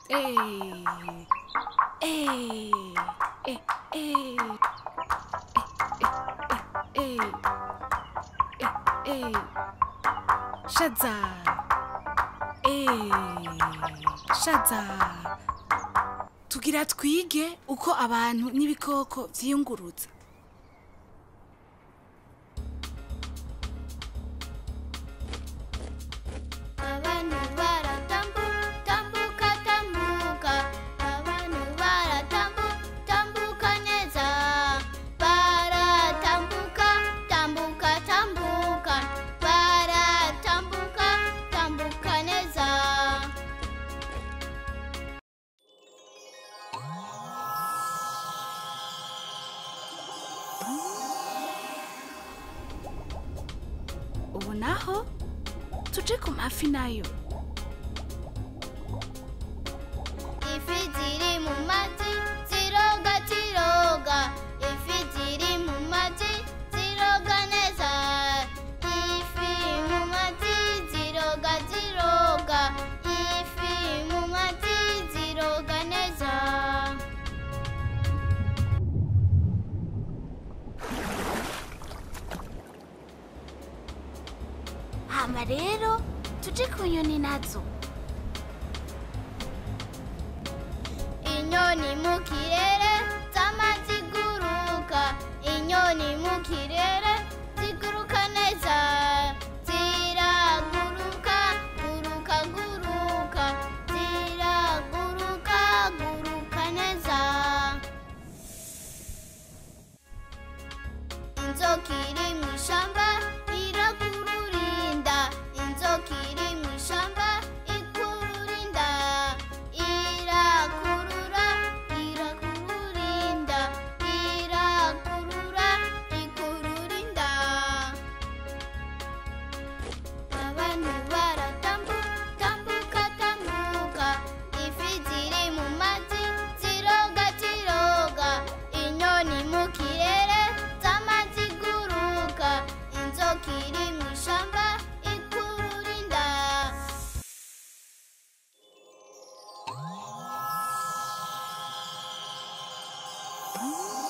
Eh, eh, eh, eh, eh, eh, eh, eh. shaza Eh, shaza tugira twige uko abantu n'ibikoko vyiyunguruza abantu baratambuka tambuka tambuka abantu baratambuka tambuka neza baratambuka tambuka tambuka baratambuka tambuka neza ubu naho tuje ku mafi nayo ifi ziri mu mazi ziroga ziroga ifi ziri mu mazi ziroga neza ifi mu mazi ziroga ziroga ifi mu mazi ziroga neza hama rero tuje ku nyoni nazo inyoni mu kirere zama ziguruka inyoni mu kirere ziguruka neza ziraguruka guruka guruka ziraguruka guruka neza inzoka iri mu ishamba irakururinda inzoka iri mu ishamba ikururinda irakurura irakururinda irakurura ikururinda abantu baratambuka tambuka tambuka ifi ziri mu mazi ziroga ziroga inyoni mu kirere z'amazi guruka inzoka iri mu ishamba ikururinda Mm.